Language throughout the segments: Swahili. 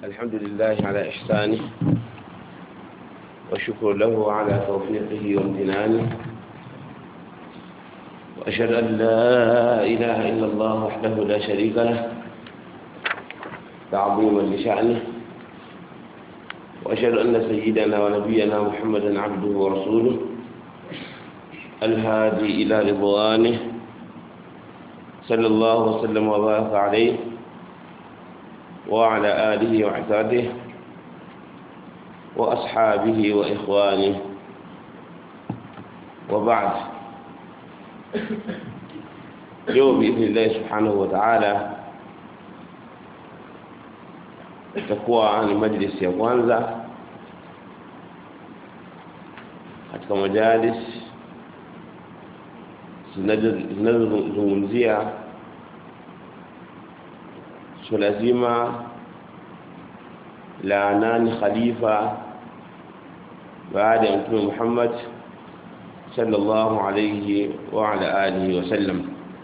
الحمد لله على إحسانه والشكر له على توفيقه وامتنانه وأشهد أن لا إله إلا الله وحده لا شريك له تعظيما لشأنه وأشهد أن سيدنا ونبينا محمدا عبده ورسوله الهادي إلى رضوانه صلى الله وسلم وبارك عليه وعلى آله وعتاده وأصحابه وإخوانه وبعد اليوم بإذن الله سبحانه وتعالى itakuwa ni majlisi ya kwanza katika majalis zinazozungumzia suala zima la nani khalifa baada ya mtume Muhammad sallallahu alayhi wa ala alihi wasallam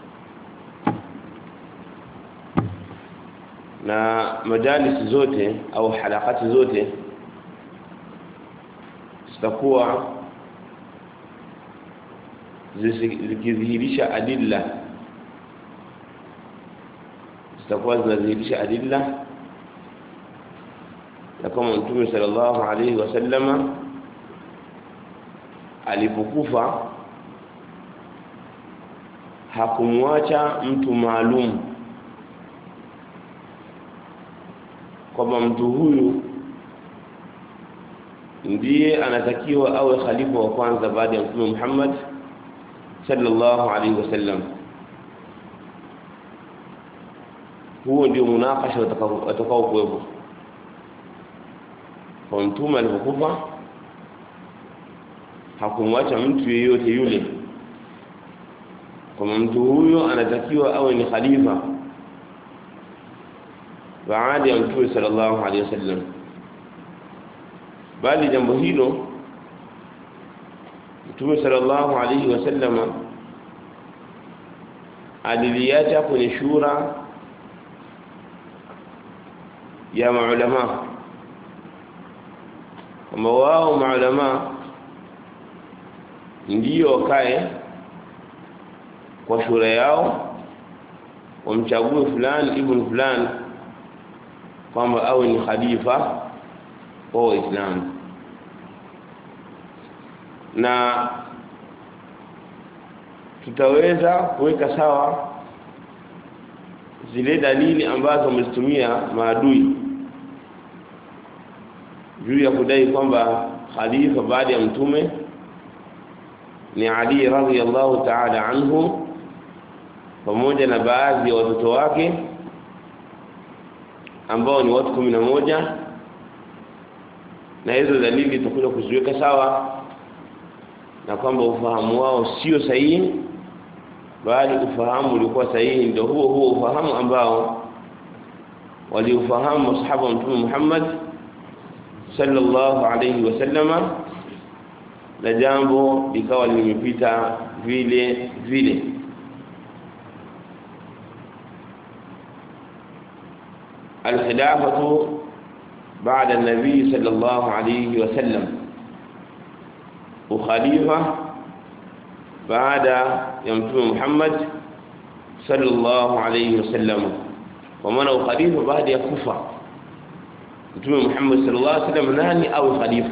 na majalis zote au halakati zote zitakuwa zikidhihirisha adilla zitakuwa zinadhihirisha adilla na kama mtume sallallahu alaihi wasallama alipokufa hakumwacha mtu maalum kwamba mtu huyu ndiye anatakiwa awe khalifa wa kwanza baada ya mtume Muhammad sallallahu alaihi wasallam huo ndio munakasha watakao kuwepo kwa mtume alipokufa hakumwacha mtu yeyote yule kwamba mtu huyo anatakiwa awe ni khalifa baada ya mtume sallallahu alaihi wasallam bali jambo hilo mtume sallallahu alaihi wasallam aliliacha kwenye shura ya maulama kwamba wao maulama ndiyo wakae kwa shura yao wamchague fulani ibn fulani kwamba awe ni khalifa wa Waislamu na tutaweza kuweka sawa zile dalili ambazo wamezitumia maadui juu ya kudai kwamba khalifa baada ya mtume ni Ali radhiyallahu ta'ala anhu pamoja na baadhi ya watoto wake ambao ni watu kumi na moja na hizo dalili tutakuja kuziweka sawa na kwamba ufahamu wao sio sahihi bali ufahamu ulikuwa sahihi ndio huo huo ufahamu ambao waliufahamu masahaba wa mtume Muhammad sallallahu alayhi wasallama na jambo likawa limepita vile vile الخلافة بعد النبي صلى الله عليه وسلم وخليفة بعد يمتم محمد صلى الله عليه وسلم ومن خليفة بعد يكفى mtume Muhammad sallallahu alaihi wasallam nani au khalifa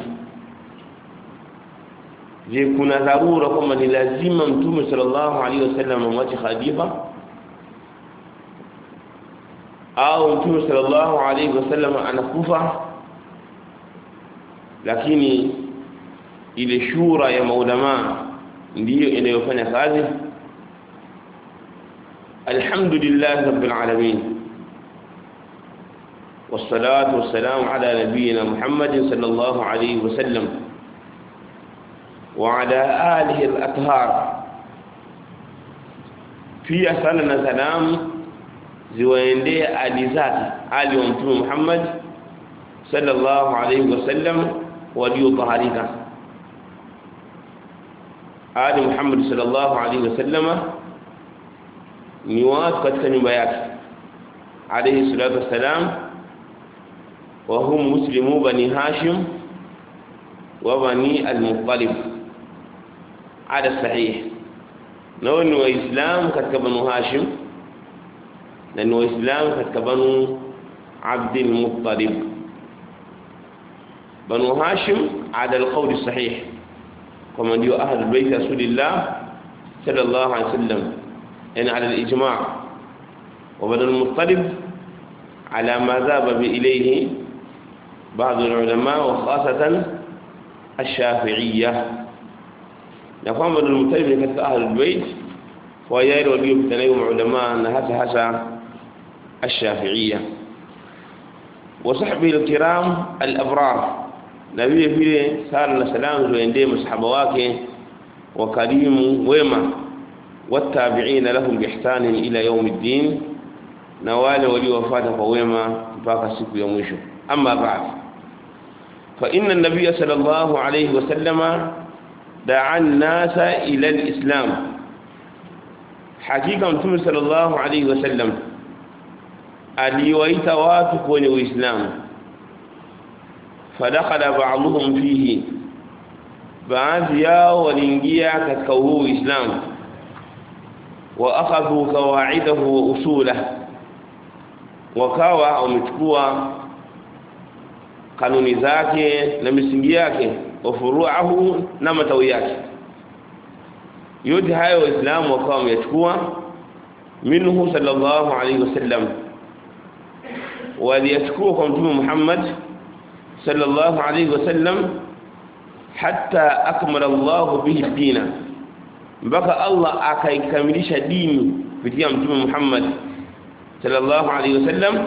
je kuna dharura kwamba ni lazima mtume sallallahu alaihi wasallam amwache khalifa au mtume sallallahu alaihi wasallam anakufa lakini ile shura ya maulama ndiyo inayofanya kazi alhamdulillah rabbil alamin والصلاة والسلام على نبينا محمد صلى الله عليه وسلم وعلى آله الأطهار في أسألنا سلام ziwaendee ali zake ali wa mtume Muhammad sallallahu alayhi wasallam waliotaharika ali Muhammad sallallahu alayhi wasallam ni watu katika nyumba yake alayhi salatu wassalam وهم مسلمو بني هاشم وبني المطلب على الصحيح نون وإسلام katika banu Hashim na ni waislamu katika banu Abdul Muttalib banu Hashim ala alqawl sahih kama ndio ahli bait rasulillah sallallahu alaihi wasallam yani ala alijma' wa banu al-Muttalib على ما ذهب إليه بعض العلماء وخاصة الشافعية نقوم بالمطلب katika أهل البيت وياير waliokutanaiwa علماء na hasa hasa الشافعية وصحبه الكرام الأبرار na vile vile sala na salamu ziendee masahaba wake wakarimu wema watabiina lahum biihsanin ila yaumi ddin na wale waliowafuata kwa wema mpaka siku ya mwisho amma ba'd fa inna an-nabiy sallallahu alayhi wa sallama da'a an-nasa ila al-islam hakika mtume sallallahu alayhi wa sallam aliwaita watu kwenye uislamu fadakhala ba'dhum fihi baadhi yao waliingia katika huu uislamu wa akhadhu qawaidahu wa usulahu wakawa wamechukua kanuni zake na misingi yake wafuruahu na matawi yake yote hayo waislamu wakawa wamechukua minhu sallallahu alaihi wasallam waliyachukua kwa mtume Muhammad sallallahu alaihi wasallam hatta akmala Allah bihi dina mpaka Allah akaikamilisha dini kupitia mtume Muhammad صلى الله عليه وسلم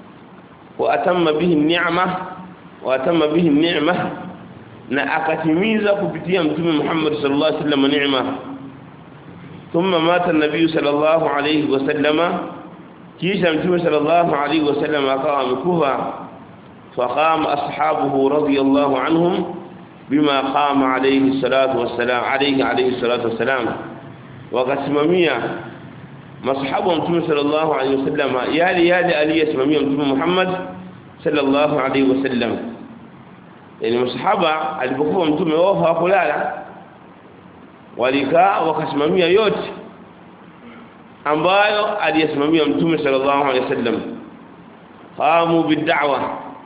وأتم به النعمة وأتم به النعمة na akatimiza kupitia mtume Muhammad sallallahu alaihi wasallam neema thumma mata an-nabiy sallallahu alaihi wasallama kisha mtume sallallahu alaihi wasallam akawa amekufa faqama ashabuhu radiyallahu anhum bima qama alaihi salatu wassalam alaihi alaihi salatu wassalam wakasimamia masahabu wa mtume sallallahu alaihi wasallam yale yale aliyesimamia mtume Muhammad sallallahu alaihi wasallam yani masahaba alipokuwa mtume wao hawakulala walikaa wakasimamia yote ambayo aliyesimamia mtume sallallahu alaihi wasallam qamu bid'awa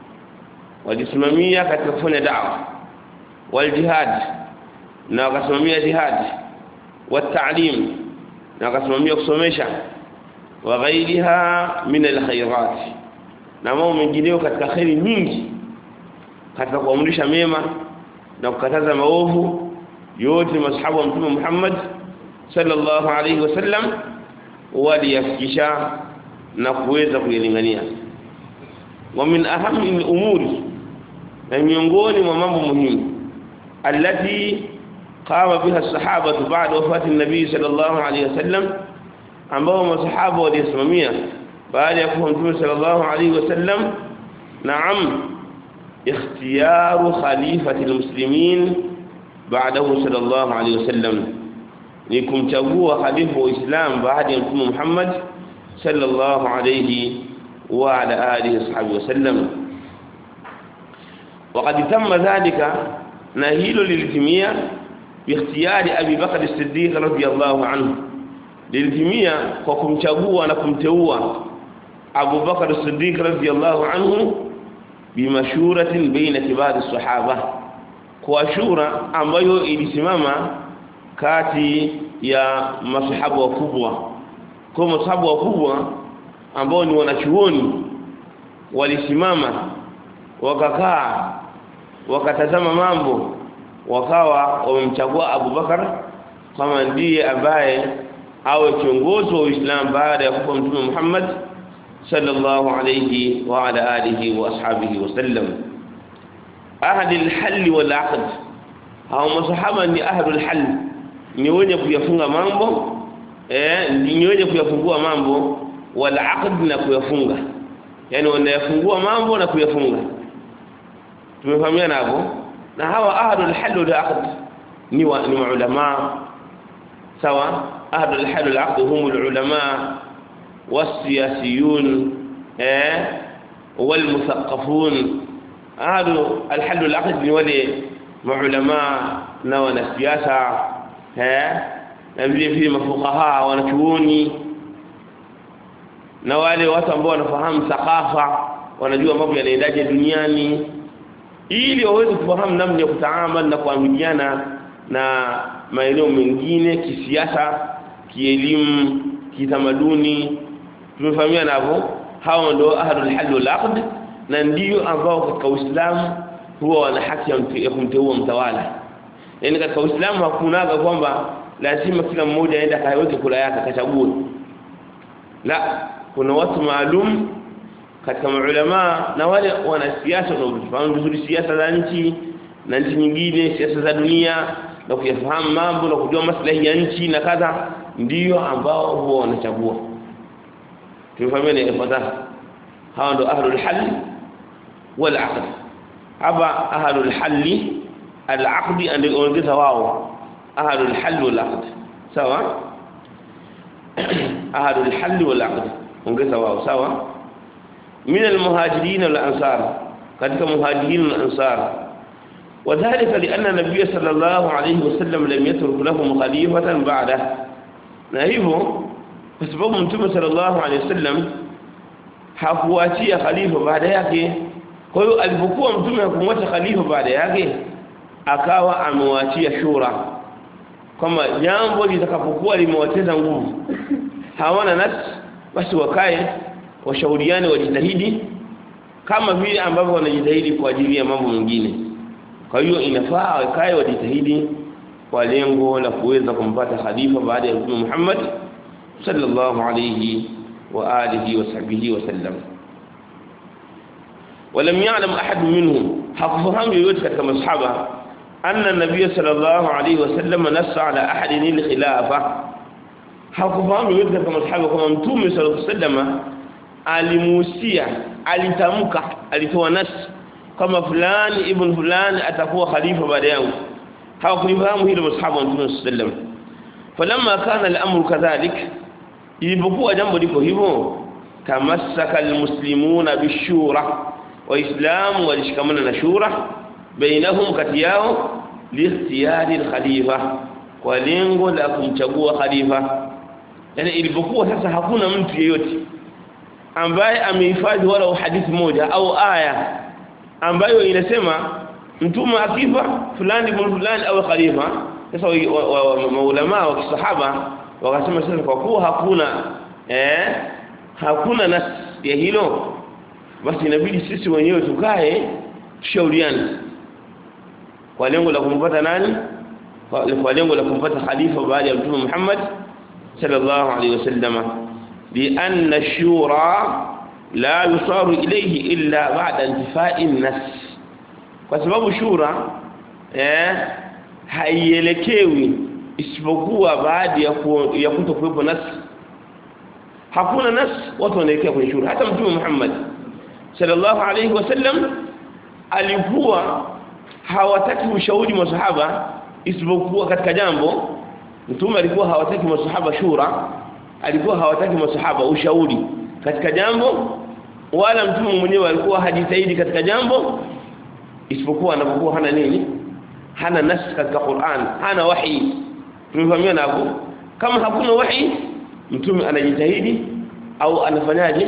walisimamia katika kufanya da'wa wal jihad na wakasimamia jihad wa ta'lim na akasimamia kusomesha wa ghairiha min alkhairat na mambo mengineyo katika khairi nyingi katika kuamrisha mema na kukataza maovu yote mashahabu wa mtume Muhammad sallallahu alaihi wasallam waliyafikisha na kuweza kuyalingania wa min ahami al-umuri na miongoni mwa mambo muhimu alati قام بها الصحابة بعد وفاة النبي صلى الله عليه وسلم ambao masahaba walisimamia baada ya kufa mtume sallallahu alaihi wasallam naam ikhtiyaru khalifati almuslimin ba'dahu sallallahu alaihi wasallam ni kumchagua khalifa wa Islam baada ya mtume Muhammad sallallahu alaihi wa ala alihi washabihi wasallam وقد تم ذلك na hilo lilitimia باختيار ابي بكر الصديق رضي الله عنه lilitimia kwa kumchagua na kumteua Abu Bakar as-Siddiq radhiyallahu anhu bimashuratin baina kibari sahaba kwa shura ambayo ilisimama kati ya masahaba wakubwa kwa masahaba wakubwa ambao ni wanachuoni walisimama wakakaa wakatazama mambo wakawa wamemchagua Abu Bakar kama ndiye ambaye awe kiongozi wa Uislamu baada ya kufa Mtume Muhammad sallallahu alayhi wa ala alihi wa ashabihi wasallam ahadi alhal wal aqd hao masahaba ni ahadu alhal ni wenye kuyafunga mambo eh ni wenye kuyafungua mambo wal aqd na kuyafunga yani wanayafungua mambo na kuyafunga tumefahamiana hapo na hawa ahadu alhal wal aqd ni wa, ni maulama sawa ahadu alhal wal aqd hum alulama wasiyasiyun eh walmuthaqafun ahlu alhal alaqd ni wale maulama na wanasiasa eh na vile vile mafukaha wanachuoni na wale watu ambao wanafahamu thakafa wanajua mambo yanaendaje duniani ili waweze kufahamu namna ya kutaamali na kuamiliana na maeneo mengine kisiasa kielimu kitamaduni tumefahamiana hapo hao ndio ahlul hal wal aqd na ndio ambao katika Uislamu huwa wana haki ya kumteua mtawala yani katika Uislamu hakunaga kwamba lazima kila mmoja aende akaweke kula yake akachague la kuna watu maalum katika maulama na wale wanasiasa wanaofahamu vizuri siasa za nchi na nchi nyingine siasa za dunia na kuyafahamu mambo na kujua maslahi ya nchi na kadha ndio ambao huwa wanachagua tumefahamiana ifuatayo hawa ndio ahlul hal wal aqd hapa ahlul hal al aqd ndio ongeza wao ahlul hal wal aqd sawa ahlul hal wal aqd ongeza wao sawa min al muhajirin wal ansar katika muhajirin wal ansar وذلك لأن النبي صلى الله عليه وسلم لم يترك لهم خليفة بعده na hivyo kwa sababu mtume sallallahu alaihi wasallam hakuachia khalifa baada yake kwa hiyo alipokuwa mtume hakumwacha khalifa baada yake akawa amewaachia shura kama jambo litakapokuwa limewateza nguvu hawana nafsi basi wakae washauriane wajitahidi kama vile ambavyo wanajitahidi kwa ajili ya mambo mengine kwa hiyo inafaa wakae wajitahidi kwa lengo la kuweza kumpata khalifa baada ya Mtume Muhammad sallallahu alayhi wa alihi wa sahbihi wa sallam ولم يعلم أحد منهم حفظهم يوجد كما الصحابة أن النبي صلى الله عليه وسلم نص على أحد الخلافة حفظهم يوجد كما الصحابة كما متوم صلى الله عليه وسلم alimuhusia alitamka alitoa nas kama fulani ibn fulani atakuwa khalifa baada yangu hawakulifahamu hilo masahaba wa Mtume sallam falamma kana al-amru kadhalik ilipokuwa jambo liko hivyo tamassaka almuslimuna bishura waislamu walishikamana na shura bainahum kati yao liikhtiyari al-khalifa kwa lengo la kumchagua khalifa yani ilipokuwa sasa hakuna mtu yeyote ambaye amehifadhi wala hadithi moja au aya ambayo inasema mtume akifa fulani bin fulani au khalifa sasa maulama wa kisahaba wakasema sasa kwa kuwa hakuna eh hakuna nas ya hilo basi inabidi sisi wenyewe tukae tushauriane kwa lengo la kumpata nani kwa lengo la kumpata khalifa baada ya mtume Muhammad sallallahu alaihi wasallama لأن الشورى لا يصار إليه إلا بعد انتفاء النس kwa sababu shura eh haielekewi isipokuwa baada ya ku, ya kutokuwepo nas hakuna nas watu wanaelekea kwenye shura hata mtume Muhammad sallallahu alayhi wasallam alikuwa hawataki ushauri masahaba isipokuwa katika jambo mtume alikuwa hawataki masahaba shura alikuwa hawataki masahaba ushauri katika jambo wala mtume mwenyewe alikuwa hajitahidi katika jambo isipokuwa anapokuwa hana nini hana nas katika Qur'an hana wahi tumefahamiana hapo kama hakuna wahi mtume anajitahidi au anafanyaje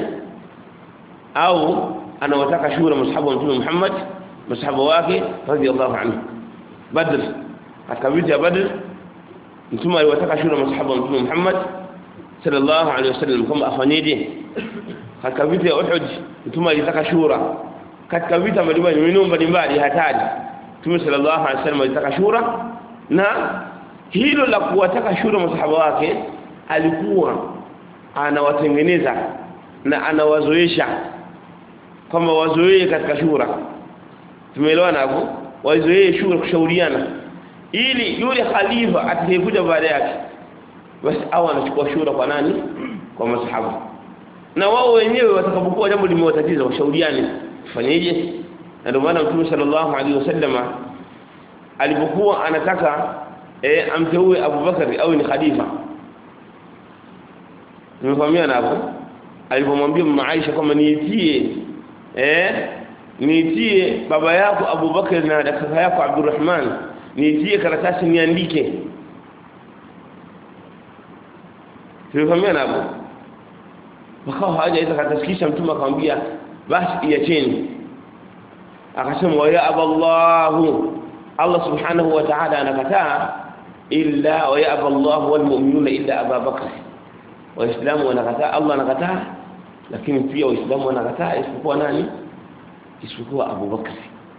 au anawataka shura masahaba wa mtume Muhammad masahaba wake radhiallahu anhu badr katika vita ya badr mtume aliwataka shura masahaba wa mtume Muhammad sallallahu alaihi wasallam kama afanyeje katika vita ya Uhud mtume alitaka shura katika vita mbalimbali maeneo mbalimbali hatari mtume sallallahu alaihi wasallam alitaka shura na hilo la kuwataka shura masahaba wake alikuwa anawatengeneza na anawazoesha kama wazoee katika shura tumeelewana hapo wazoee shura kushauriana ili yule khalifa atakayekuja baada yake basi au anachukua shura kwa nani kwa masahaba na wao wenyewe watakapokuwa jambo limewatatiza washauriane fanyeje na ndio maana mtume sallallahu alaihi wasallama alipokuwa anataka e, amteue Abu Bakari au ni khalifa nimefahamiana hapo alipomwambia mama Aisha kwamba niitie eh nitie baba yako Abubakar na kaka yako Abdurrahman nitie karatasi niandike Tulifahamiana hapo wakawa hawajaweza karatasi kisha mtume akamwambia basi iacheni akasema wa ya aballahu Allah subhanahu wa ta'ala anakataa illa wa ya aballahu wal mu'minuna illa Abu Bakr waislamu wanakataa Allah anakataa lakini pia waislamu wanakataa isipokuwa nani isipokuwa Abu Bakr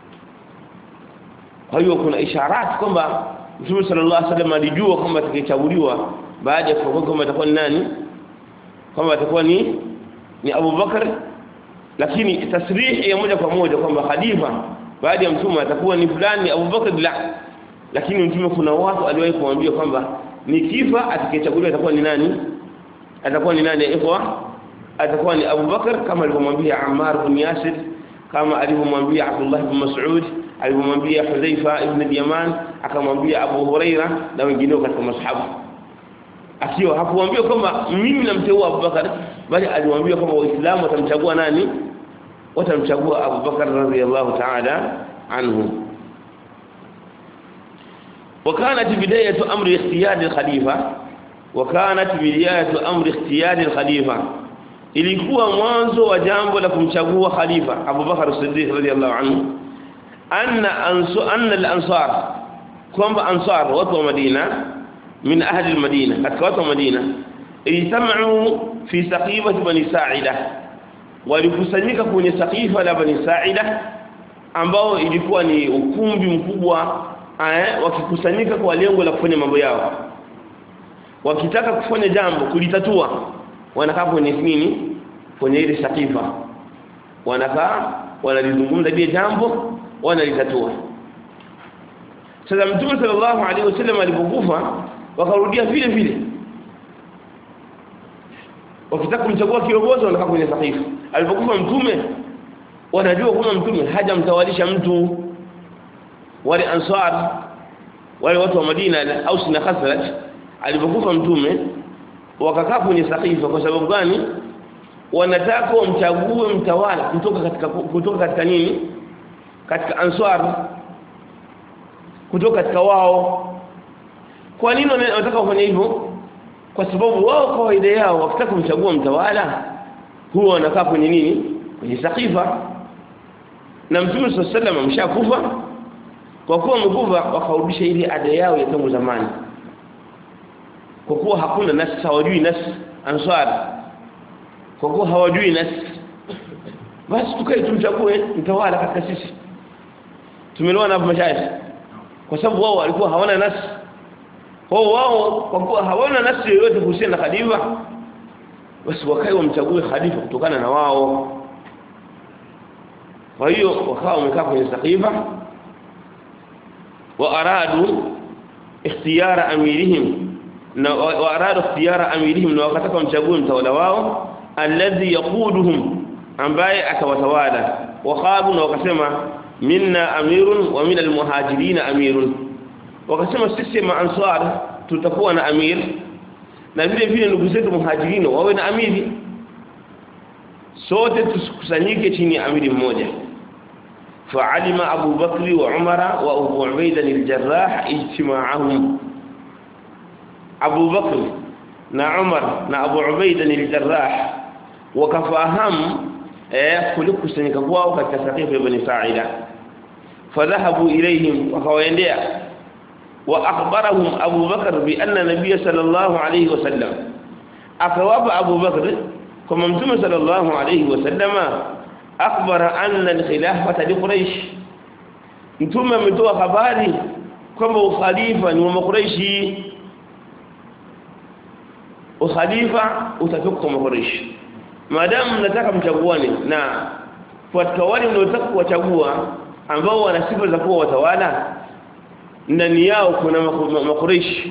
kwa hiyo kuna isharat kwamba Mtume sallallahu alaihi wasallam alijua kwamba atakayechaguliwa baada ya kufa kwamba atakuwa ni nani kwamba atakuwa ni ni Abu Bakr lakini tasrihi ya moja kwa moja kwamba khalifa baada ya mtume atakuwa ni fulani Abu Bakr la lakini mtume kuna watu aliwahi kumwambia kwamba nikifa atakayechaguliwa atakuwa ni nani atakuwa ni nani ikhwa atakuwa ni Abu Bakr kama alivyomwambia Ammar bin Yasir kama alivyomwambia Abdullah bin Mas'ud alivyomwambia Hudhaifa ibn al-Yaman akamwambia Abu Huraira na wengineo katika masahaba akiwa hakuambia kwamba mimi namteua Abu Bakar bali aliwaambia kwamba waislamu watamchagua nani watamchagua Abu Bakar radhiyallahu ta'ala anhu وكانت بداية أمر اختيار الخليفة وكانت بداية أمر اختيار الخليفة ilikuwa mwanzo wa jambo la kumchagua khalifa Abu Bakar Siddiq radhiyallahu anhu anna ansu anna al-ansar kwamba ansar watu wa Madina من أهل المدينة أتكوات المدينة اجتمعوا في سقيفة بني ساعدة walikusanyika kwenye sakifa la bani Saida ambao ilikuwa ni ukumbi mkubwa eh, wakikusanyika kwa lengo la kufanya mambo yao wakitaka kufanya jambo kulitatua wanakaa kwenye nini kwenye ile sakifa wanakaa wanalizungumza lile jambo wanalitatua sasa mtume sallallahu alaihi wasallam alipokufa wakarudia vile vile wakitaka kumchagua kiongozi wanakaa kwenye sahifa alipokufa mtume wanajua kwamba mtume hajamtawalisha mtu wale ansar wale watu wa Madina au na Khazraj alipokufa mtume wakakaa kwenye sahifa kwa sababu gani wanataka wamchague mtawala kutoka katika kutoka katika nini katika ansar kutoka katika wao kwa nini wanataka kufanya hivyo kwa sababu wao kawaida yao wakitaka kumchagua mtawala huwa wanakaa kwenye nini kwenye sakifa na mtume sallallahu alaihi wasallam ameshakufa kwa kuwa amekufa wakarudisha ile ada yao ya tangu zamani kwa kuwa hakuna nasi hawajui nasi ansar kwa kuwa hawajui nasi basi tukae tumchague mtawala katika sisi tumelewana hapo mashaikh kwa sababu wao walikuwa hawana nasi kwa wao kwa kuwa hawana nasi yoyote kuhusiana na khalifa basi wakae wamchague khalifa kutokana na wao kwa hiyo wakawa wamekaa kwenye sakifa wa aradu ikhtiyara amirihim na wa aradu ikhtiyara amirihim na wakataka wamchague mtawala wao alladhi yaquduhum ambaye atawatawala waqalu na wakasema minna amirun wa min almuhajirin amirun wakasema sisi maansar tutakuwa na amir na vile vile ndugu zetu muhajirin wawe na amiri sote tusikusanyike chini ya amiri mmoja فعلم أبو بكر وعمر وأبو عبيدة الجراح اجتماعهم أبو بكر نا عمر نا أبو عبيدة الجراح وكفاهم كل كسنك kwao katika saqifa ibn Sa'ida فذهبوا إليهم وكوينديا وأخبرهم أبو بكر بأن النبي صلى الله عليه وسلم أكواب أبو بكر كما متم صلى الله عليه وسلم أخبر أن الخلافة لقريش متم متوى خباري كما خليفة ومقريشي ukhalifa utatoka kwa Quraysh maadamu mnataka mchaguane na katika wale mnaotaka kuwachagua ambao wana sifa za kuwa watawala ndani yao kuna makureish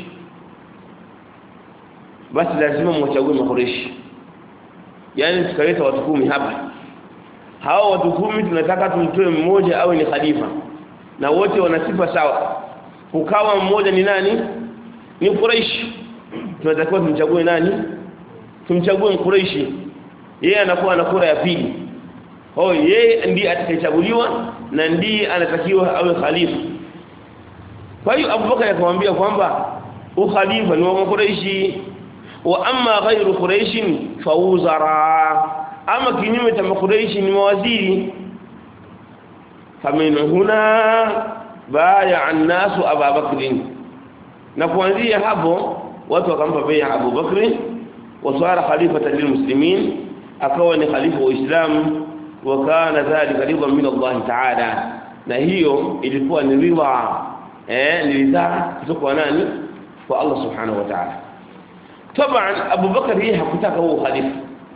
basi lazima mwachague makureish yani tukaleta watu kumi hapa hao watu kumi tunataka tumtoe mmoja awe ni khalifa na wote wana sifa sawa ukawa mmoja ni nani ni Quraish tunatakiwa tumchague nani tumchague Quraishi yeye anakuwa na kura ya pili oh yeye ndiye atakayechaguliwa na ndiye anatakiwa awe khalifa kwa hiyo Abubakar akamwambia kwamba ukhalifa ni wa Quraishi wa amma ghayru Quraish fa wuzara ama kinyume cha Quraishi ni mawaziri famin huna baya an-nasu Abu Bakr na kuanzia hapo watu wakampa bai'a Abu Bakr wasara khalifatan lilmuslimin akawa ni khalifa wa Uislamu wa kana dhalika ridwan min Allah ta'ala na hiyo ilikuwa ni ridha eh ni ridha kutoka kwa nani kwa Allah subhanahu wa ta'ala طبعا Abu Bakar yeye hakutaka huo khalifa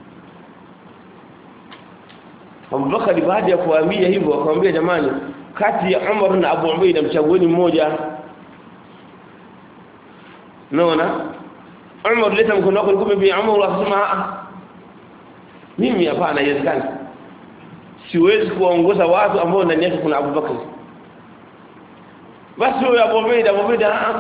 Abu Bakar baada ya kuambia hivyo akamwambia jamani kati ya Umar na Abu Ubaida mchagueni mmoja naona Umar leta mkono wako nikupe bi Umar akasema mimi hapana haiwezekani siwezi kuwaongoza watu ambao ndani yake kuna Abu Bakar basi huyo Abu Ubaida Abu Ubaida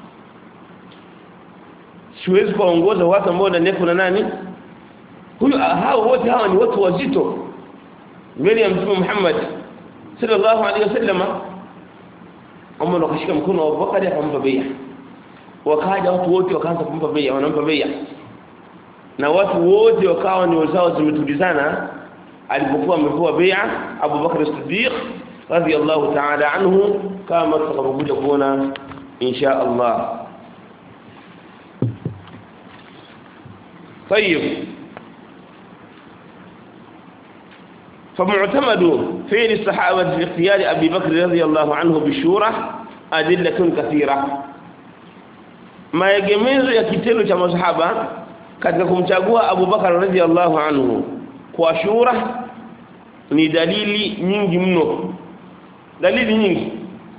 siwezi kuwaongoza watu ambao ndani yake kuna nani huyu hao wote hawa ni watu wazito mbele ya Mtume Muhammad sallallahu alaihi wasallam Umar akashika mkono wa Abu Bakar akampa bai'a wakaja watu wote wakaanza kumpa bai'a wanampa bai'a na watu wote wakawa ni wazao zimetulizana alipokuwa amepewa bai'a Abu Bakr as-Siddiq radiyallahu ta'ala anhu kama tutakapokuja kuona insha Allah طيب فمعتمد فعل الصحابة في اختيار أبي بكر رضي الله عنه بالشورى أدلة كثيرة maegemezo ya kitendo cha masahaba katika kumchagua Abu Bakar radhiallahu anhu kwa shura ni dalili nyingi mno dalili nyingi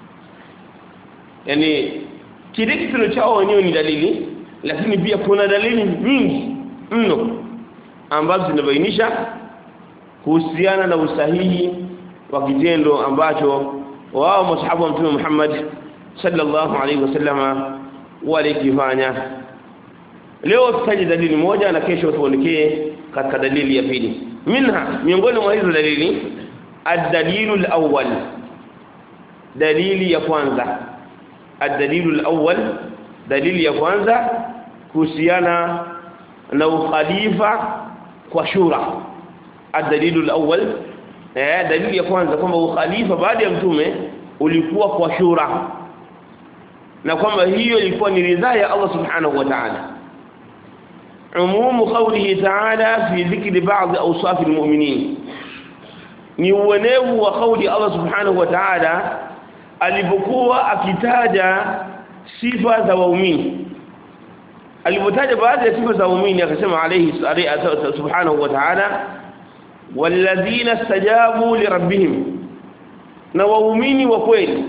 yani kile kitendo chao wenyewe ni dalili lakini pia kuna dalili nyingi mno ambazo zinabainisha kuhusiana na usahihi wa kitendo ambacho wao masahaba wa Mtume Muhammad sallallahu alaihi wasallama walikifanya leo tutaje dalili moja na kesho tuelekee katika dalili ya pili minha miongoni mwa hizo dalili ad-dalilu al-awwal dalili ya kwanza ad-dalilu al-awwal dalili ya kwanza kuhusiana na ukhalifa kwa shura ad-dalilu al-awwal eh dalili ya kwanza kwamba ukhalifa baada ya mtume ulikuwa kwa shura na kwamba hiyo ilikuwa ni ridhaa ya Allah subhanahu wa ta'ala umumu qawlihi ta'ala fi dhikri ba'd awsaf almu'minin ni uenevu wa kauli Allah subhanahu wa ta'ala alipokuwa akitaja sifa za waumini alipotaja baadhi ya sifa za waumini akasema alayhi subhanahu wa ta'ala walladhina istajabu lirabbihim na waumini wa kweli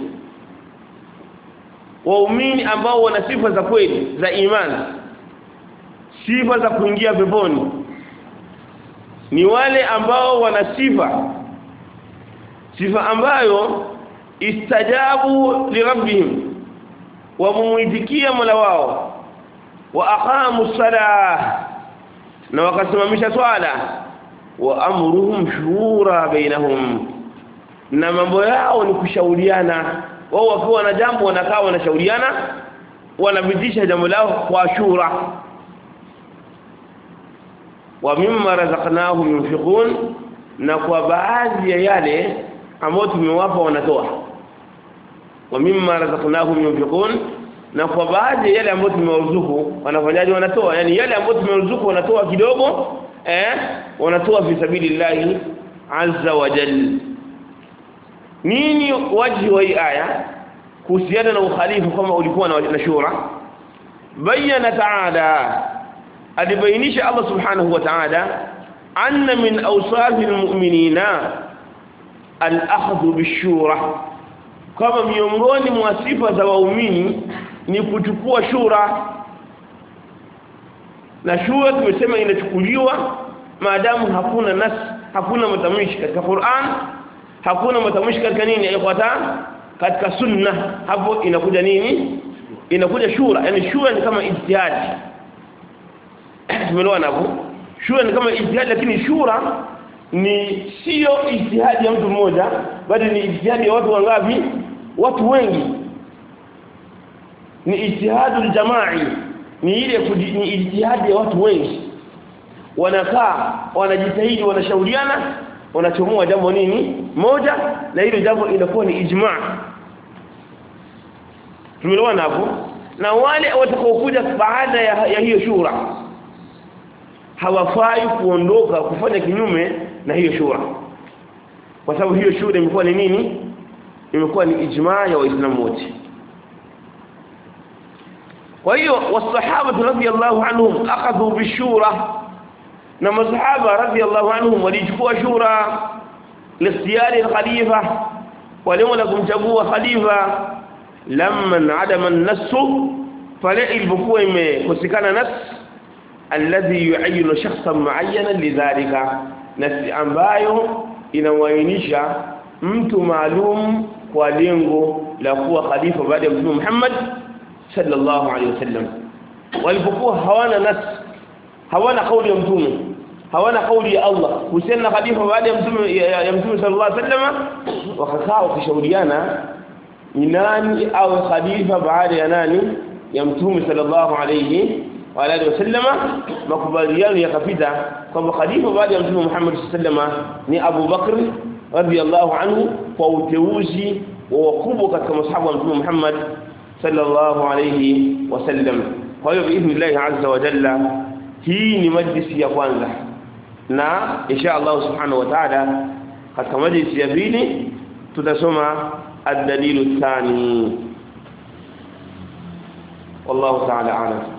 waumini ambao wana sifa za kweli za imani sifa za kuingia peponi ni wale ambao wana sifa sifa ambayo istajabu lirabbihim wamuitikia mola wao wa aqamu salah na wakasimamisha swala wa amruhum shura bainahum na mambo yao ni kushauriana wao wakiwa na jambo wanakaa wanashauriana wanapitisha jambo lao kwa shura wa mimma razaqnahum yunfiqun na kwa baadhi ya yale ambayo tumewapa wanatoa wa mimma razaqnahum yunfiqun na kwa baadhi ya yale ambayo tumewaruzuku wanafanyaje wanatoa yani yale ambayo tumewaruzuku wanatoa kidogo eh wanatoa fi sabilillahi azza wa jalla nini waji wa hii aya kuhusiana na ukhalifu kama ulikuwa na shura bayana ta'ala alibainisha Allah subhanahu wa ta'ala anna min awsafil mu'minina al-akhdhu bishura kama miongoni mwa sifa za waumini ni kuchukua shura na shura tumesema inachukuliwa maadamu hakuna nas hakuna matamshi katika Qur'an hakuna matamshi katika nini ikhwata katika sunna hapo inakuja nini inakuja shura yani shura ni kama ijtihad tumeelewana hapo shura ni kama ijtihad lakini shura ni sio ijtihadi ya mtu mmoja bali ni ijtihadi ya watu wangapi watu wengi ni ijtihadul jamai ni ile ni ijtihadi ya watu wengi wanakaa wanajitahidi wanashauriana wanachomoa jambo nini moja na hilo jambo inakuwa ni ijma tumeelewana hapo na wale watakaokuja baada ya, ya hiyo shura hawafai kuondoka kufanya kinyume na hiyo shura kwa sababu hiyo shura imekuwa ni nini imekuwa ni ijma ya waislamu wote kwa hiyo wasahaba radhiyallahu anhum akhadhu bishura na masahaba radhiyallahu anhum walichukua shura listiyari khalifa walengo la kumchagua khalifa lamma adama an-nass pale ilipokuwa imekosekana nas alladhi yu'ayyinu shakhsan mu'ayyanan lidhalika nasi ambayo inawainisha mtu maalum kwa lengo la kuwa khalifa baada ya mtume Muhammad sallallahu alaihi wasallam walipokuwa hawana nas hawana kauli ya mtume hawana kauli ya Allah kuhusiana na khalifa baada ya mtume ya mtume sallallahu alaihi wasallam wakakaa wakishauriana ni nani au khalifa baada ya nani ya mtume sallallahu alaihi wa alihi wasallama makubaliano yakapita kwamba khalifa baada ya mtume Muhammad sallallahu ni Abu Bakr radhiyallahu anhu kwa uteuzi wa wakubwa katika masahaba wa mtume Muhammad sallallahu alayhi wasallam kwa hiyo biidhnillah azza wa jalla hii ni majlisi ya kwanza na insha Allah subhanahu wa ta'ala katika majlisi ya pili tutasoma ad-dalilu thani wallahu ta'ala a'lam